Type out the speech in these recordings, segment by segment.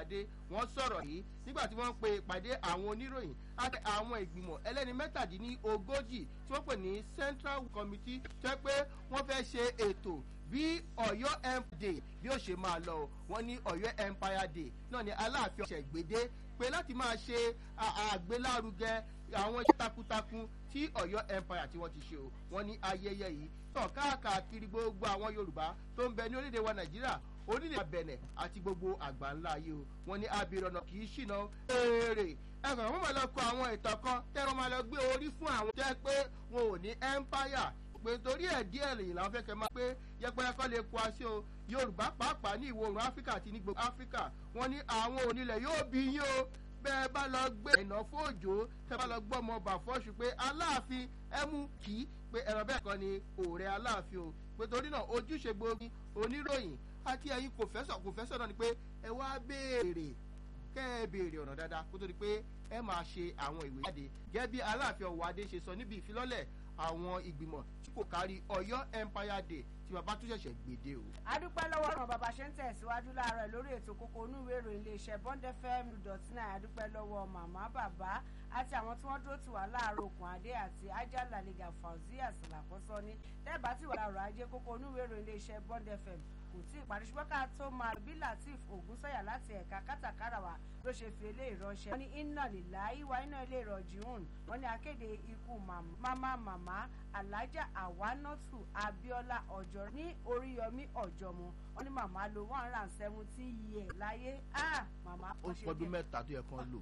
Ọ̀wádé wọ́n sọ̀rọ̀ yìí nígbà tí wọ́n ń pe ìpàdé àwọn oníròyìn àti àwọn ìgbìmọ̀ ẹlẹ́ni mẹ́tàdínlógójì tí wọ́n pè ní Central Committee jẹ́ pé wọ́n fẹ́ ṣe ètò bí Ọ̀yọ́ Empire Day bí ó ṣe máa lọ wọ́n ní Ọ̀yọ́ Empire Day náà ni Aláàfin ọ̀sẹ̀ gbèdé pé láti máa ṣe àgbélárugẹ àwọn iṣẹ́ takuntakun tí Ọ̀yọ́ Empire tí wọ́n ti ṣe o wọ́n ní ayẹyẹ yìí tàn káàkiri gbogbo àwọn Yorùbá tó ń bẹ ní orílẹ̀-èdè wa Nàìjíríà orílẹ̀ Bẹ̀nẹ̀ àti gbogbo àgbáńlá ayé o wọ́n ní abirọ̀nà kì í ṣìnà èrè ẹ̀sán wọn máa lọ kọ àwọn ìtàn kan tẹ́wọ́n máa lọ gbé orí fún àwọn jẹ́ pé wọn ò ní Empire pé torí ẹ̀ díẹ̀ lèyìn làwọn fẹ́ kẹ́ máa pé yẹpẹrẹ kọ́ lè kó aṣọ o Yorùbá pàápàá ní ìwọ̀ oòrùn Áfíríkà àti ní gbogbo Áfíríkà wọ́n ní àwọn onílẹ̀ yóò bí yín o bẹ́ẹ̀ bá lọ gbé ìná fòjò tẹ́ bá lọ gbọ́ ọmọ ọba fọ́ṣù pé Aláàfin ẹ mú kí pé ẹ̀rọ bẹ́ẹ̀ kọ́ ni òòrè Aláàfin o pé torí náà ojúṣe gbogbo oníròyìn àti ẹ̀yin kò fẹ́sọ̀ kò fẹ́sọ̀ náà ni pé ẹ wá béèrè kẹ́ ẹ béèrè ọ̀nà dáadáa kó tó di pé ẹ máa ṣe àwọn ìwé jáde gẹ́gẹ́ bí Aláàfin Ọ̀wádé ṣe sọ níbi ìfilọ́lẹ̀ àwọn ìgbìmọ̀ tí kò kárí Ọ̀yọ́ Empire Day tí bàbá tún ṣẹ̀ṣẹ̀ gbèdé o. adúpẹ́ lọ́wọ́ ọ̀ràn bàbá ṣe ń tẹ̀síwájú láàárọ̀ lórí ètò kókó onúwé ìròyìn iléeṣẹ́ Bond FM dot nine adúpẹ́ lọ́wọ́ màmá bàbá àti àwọn tí wọ́n dúró tì wá láàárọ̀ okùn adé àti ajá làlẹ́gà Fauzia sàlàkọ́sọ ní tẹ́ẹ̀bá tí wà láàárọ̀ ajé kókó onúwé ìròyìn iléeṣẹ́ Bond FM kò tí ì parí ṣùgbọ́n ká tó máa bí Latif Ògúnsọ̀yà láti ẹ̀ka kátàkárà wa ló ṣe fi eléyìí ránṣẹ́. wọ́n ní iná lílá ìwà iná ilé ìrọ̀jì hùn wọ́n ní akéde ikú màmá màmá alájà àwánọ́tù Abíọ́lá ọ̀jọ́ ní Oríyọmí ọ̀jọ́mu wọ́n ní màmá lo one hundred and seventeen years láyé màmá. ó pọdún mẹ́ta tó yẹ kán lò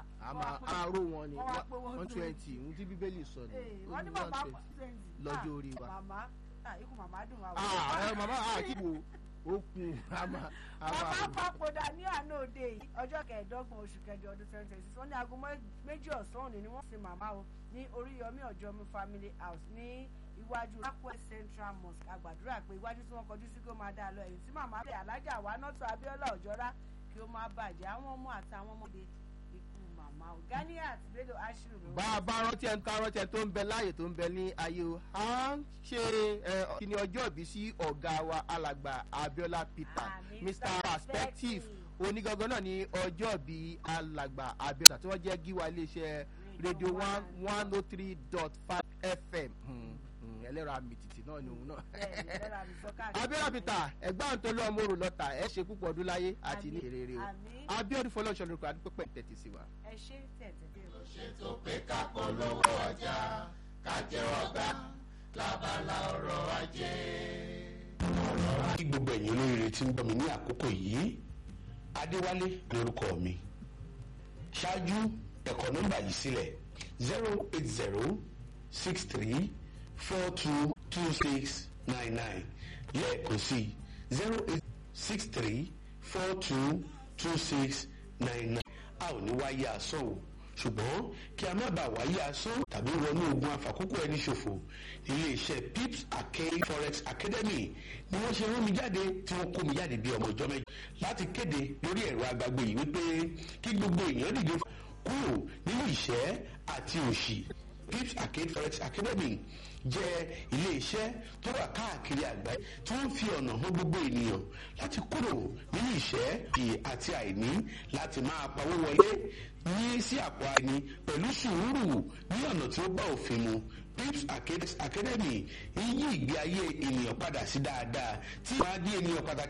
àárò wọn ni one twenty ohun tí bíbélì sọ ni wọ́n ní màmá lọ́jọ́ orí wa. màmá ikú màmá dùn wá. màmá àkíwò ó kun àmà. bàbá papòdà ní àná òde yìí ọjọ́ kẹẹ̀ẹ́dọ́gbọ̀n oṣù kẹjọ ọdún twenty twenty six wọ́n ní aago méjì ọ̀sán òní ni wọ́n sin màmá o ní Oríyọmí Ọ̀jọ́mi family house ní iwájú Rakwet Central Mosque àgbàdúrà pé iwájú tí wọ́n kọjú sí kí ó máa dáa lọ èyí tí màmá bẹ̀ alájà wa nọ́tò Abíọ́lá Ọ̀jọ́rá kí ó máa bàjẹ́ àwọn ọmọ àtàwọn ọmọdé ikú màmá o Ganiat Bello Ashiru ló. bá a bá rántí ẹni tá a rántí ẹni tó ń bẹ láàyè tó ń bẹ ní ayé o à ń ṣe kíni ọjọ́ ìbí sí ọ̀gá wa alàgbà Abíọ́lá Peter Mr Perspective onígangan náà ní ọjọ́ ìbí alàgbà Abíọ́lá tí wọ́n jẹ́ gíwá iléeṣẹ́ rédíò one one oh three dot five FM ẹlẹ́rọ àmìtìtì náà ni òun náà. Abíọ́lá Peter ẹ̀gbọ́n tó lọ́ ọmọ òrò lọ́ta ẹ̀ ṣe púpọ̀ ọdún láyé àti ní èrè o Abíọ́dún fọlọ́ọ̀ṣọ́ lórúkọ àdúpẹ́ tẹ̀tí sí wa. ẹ ṣe tẹ̀tẹ̀ ó ṣètò pé ká polówó ọjà ká jẹ́wọ́ gbà lábala ọ̀rọ̀ ajé. kí gbogbo ẹ̀yin olóríire tí ń gbọ́ mi ní àkókò yìí Adéwálé lórúkọ mi ṣáájú ẹ̀kọ́ nọ́mbà yìí sílẹ̀ zero eight zero six three four two two six nine nine lẹ́ẹ̀kan sí zero eight six three four two two six nine nine a ò ní wáyé asán o ṣùgbọ́n kí a má bàa wáyé asán tàbí wọnú ogun àfàkókò ẹni ṣòfò iléeṣẹ́ pips arcade forex academy ni wọ́n ṣe rán mi jáde tí wọ́n kó mi jáde bí ọmọ ìjọ mẹ́jọ láti kéde lórí ẹ̀rọ agbágbé yìí wípé kí gbogbo èèyàn dìde kúrò nínú ìṣẹ́ àti òṣì pips arcade forex academy jẹ́ iléeṣẹ́ tó wà káàkiri àgbáyé tí wọ́n fi ọ̀nà hàn gbogbo ènìyàn láti kúrò nínú ìṣẹ́ àti àìní láti máa pawó wọlé ní sí àpò àìní pẹ̀lú sùúrù ní ọ̀nà tí ó bá òfin mu pips academy ń yí ìgbé ayé ènìyàn padà sí dáadáa tí wọ́n á dí ènìyàn pàtàkì.